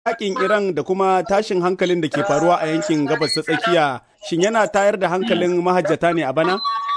yakin Iran da kuma tashin hankalin da ke faruwa a yankin gabas ta tsakiya shin yana tayar da hankalin mahajjata ne a bana?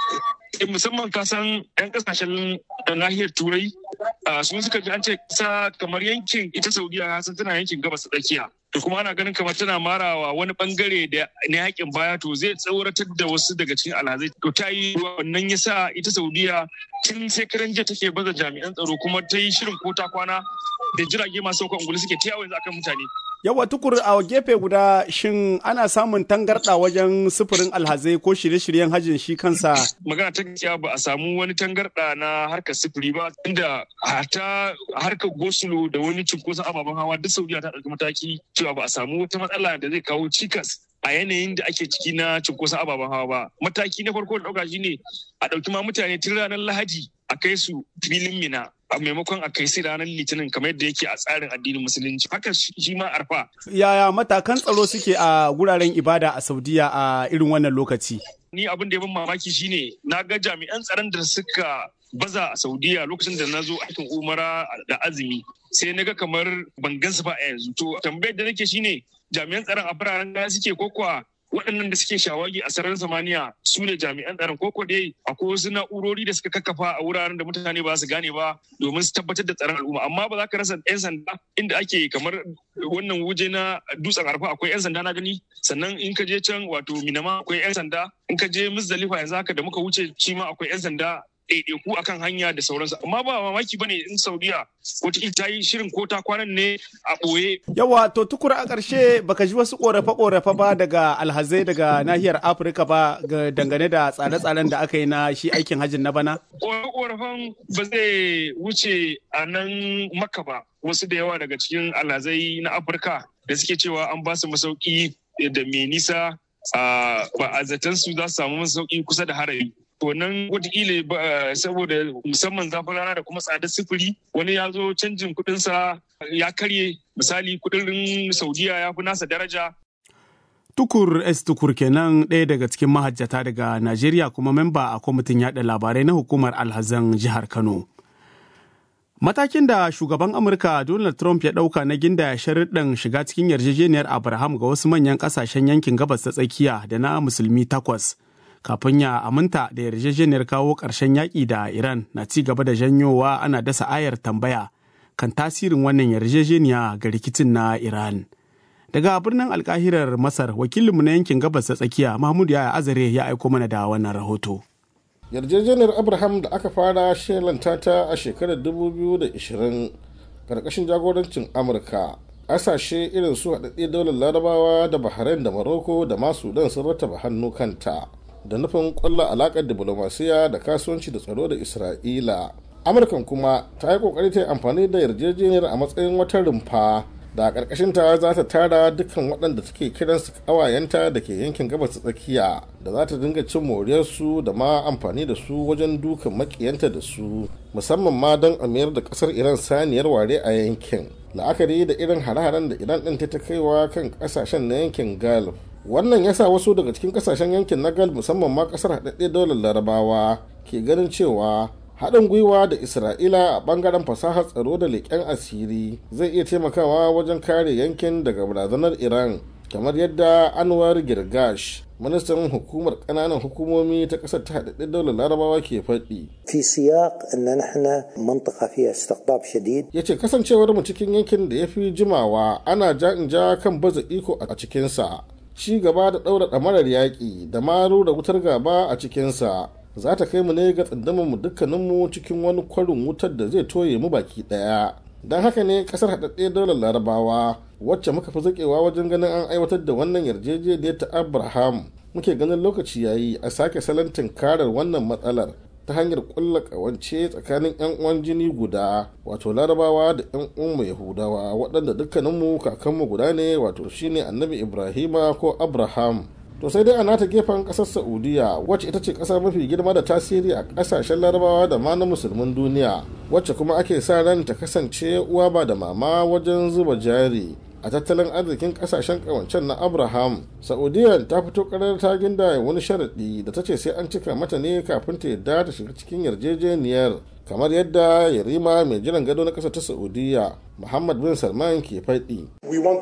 musamman kasan 'yan kasashen nahiyar turai sun suka ji an ce kasa kamar yankin ita saudiya san tana yankin gabas ta tsakiya to kuma ana ganin kamar tana marawa wani bangare da na yakin baya to zai tsauratar da wasu daga cikin alhazai to ta yi wannan yasa ita saudiya tun shekaran jiya take baza jami'an tsaro kuma ta yi shirin ko ta kwana da jirage masu saukan ungulu suke ta yawon akan mutane Yawa tukur a gefe guda shin ana samun tangarɗa wajen sufurin alhazai ko shirye-shiryen hajjin shi kansa? Magana ta gaskiya ba a samu wani tangarɗa na harkar sufuri ba inda hata harkar gosulo da wani cunkoson ababen hawa duk Saudiya ta ɗauki mataki cewa ba a samu wata matsala da zai kawo cikas a yanayin da ake ciki na cunkoson ababen hawa ba. Mataki na farko da ɗauka shine a ɗauki ma mutane tun ranar Lahadi a kai su filin Mina a maimakon a kai su ranar litinin kamar yadda yake a tsarin addinin musulunci haka shi ma arfa yaya matakan tsaro suke a guraren ibada a saudiya a irin wannan lokaci ni abin da ya ban mamaki shine na ga jami'an tsaron da suka baza a saudiya lokacin da na zo aikin umara da azumi sai na ga kamar ban gansu ba a yanzu to tambayar da nake shine jami'an tsaron a biraren gaya suke ko kuwa waɗannan da suke shawagi a sararin samaniya su ne jami'an tsaron koko dai akwai wasu na'urori da suka kakkafa a wuraren da mutane ba su gane ba domin su tabbatar da tsaron al'umma amma ba za ka rasa 'yan sanda inda ake kamar wannan wuje na dutsen arfa akwai 'yan sanda na gani sannan in ka je can wato minama akwai 'yan sanda in ka je musdalifa yanzu haka da muka wuce shi ma akwai 'yan sanda ɗaiɗaiku akan hanya da sauransu amma ba mamaki bane in saudiya wata ta yi shirin ko ta kwanan ne a ɓoye. yawa to tukura a ƙarshe baka ji wasu ƙorafe-ƙorafe ba daga alhazai daga nahiyar afirka ba dangane da tsare-tsaren da aka yi na shi aikin hajjin na bana. ƙorafe-ƙorafen ba zai wuce a nan maka ba wasu da yawa daga cikin alhazai na afirka da suke cewa an ba su masauki da mai nisa ba a zaton su za su samu masauki kusa da harari to nan wataƙila saboda musamman zafin rana da kuma tsadar sufuri wani ya zo canjin kuɗinsa ya karye misali kuɗin saudiya ya fi nasa daraja Tukur S. Tukur kenan ɗaya daga cikin mahajjata daga Najeriya kuma memba a kwamitin yaɗa labarai na hukumar alhazan jihar Kano. Matakin da shugaban Amurka Donald Trump ya ɗauka na ginda sharuɗin shiga cikin yarjejeniyar Abraham ga wasu manyan ƙasashen yankin gabas ta tsakiya da na musulmi takwas. Kafin ya aminta da yarjejeniyar kawo ƙarshen yaƙi da Iran na ci gaba da janyowa ana dasa ayar tambaya kan tasirin wannan yarjejeniya ga rikicin na Iran. Daga birnin alkahirar Masar wakilinmu na yankin gabas ta tsakiya Mahmud Yaya Azare ya aiko mana da wannan rahoto. yarjejeniyar abraham da aka fara shelanta ta a shekarar 2020 karkashin jagorancin amurka ƙasashe irin su haɗaɗɗe daular larabawa da bahrain da morocco da masu sudan sun rataba hannu kanta da nufin ƙwallon alaƙar diplomasiya da kasuwanci da tsaro da isra'ila amurkan kuma ta yi ƙoƙari ta yi amfani da yarjejeniyar a matsayin wata rumfa da ƙarƙashinta za ta tara dukkan waɗanda take kiransu ƙawayenta da ke yankin gabas ta tsakiya da za ta dinga cin moriyarsu da ma amfani da su wajen dukan makiyanta da su musamman ma don a mayar da ƙasar iran saniyar ware a yankin la'akari da irin hare-haren da iran ɗin ta kaiwa kan ƙasashen na yankin gulf wannan ya sa wasu daga cikin ƙasashen yankin na gulf musamman ma ƙasar haɗaɗɗe daular larabawa ke ganin cewa haɗin gwiwa da isra'ila a ɓangaren fasahar tsaro da leƙen asiri zai iya taimakawa wajen kare yankin daga barazanar iran kamar yadda anwar girgash ministan hukumar ƙananan hukumomi ta ƙasar ta haɗaɗɗen daular larabawa ke faɗi في سياق أن نحن منطقة فيها استقطاب شديد ya ce kasancewar mu cikin yankin da ya fi jimawa ana ja in ja kan baza iko a cikinsa ci gaba da ɗaura ɗamarar yaƙi da maru da wutar gaba a cikinsa za ta kai mu ne ga mu dukkaninmu cikin wani kwarin wutar da zai toye mu baki daya don haka ne kasar haɗaɗɗe daular larabawa wacce muka fi zaƙewa wajen ganin an aiwatar da wannan yarjejeniyar ta abraham muke ganin lokaci yayi a sake salon tunkarar wannan matsalar ta hanyar ƙulla ƙawance tsakanin 'yan uwan jini guda wato larabawa da 'yan uwan yahudawa waɗanda dukkaninmu kakanmu guda ne wato shine annabi ibrahima ko abraham to sai dai a nata gefen kasar saudiya wacce ita ce kasa mafi girma da tasiri a kasashen larabawa da ma na musulmin duniya wacce kuma ake sa ran ta kasance uwa ba da mama wajen zuba jari a tattalin arzikin kasashen kawancen na abraham saudiya ta fito karar ta ginda wani sharaɗi da ta ce sai an cika mata ne kafin ta yadda ta shiga cikin yarjejeniyar kamar yadda yarima mai jiran gado na ƙasa ta saudiya muhammad bin salman ke faɗi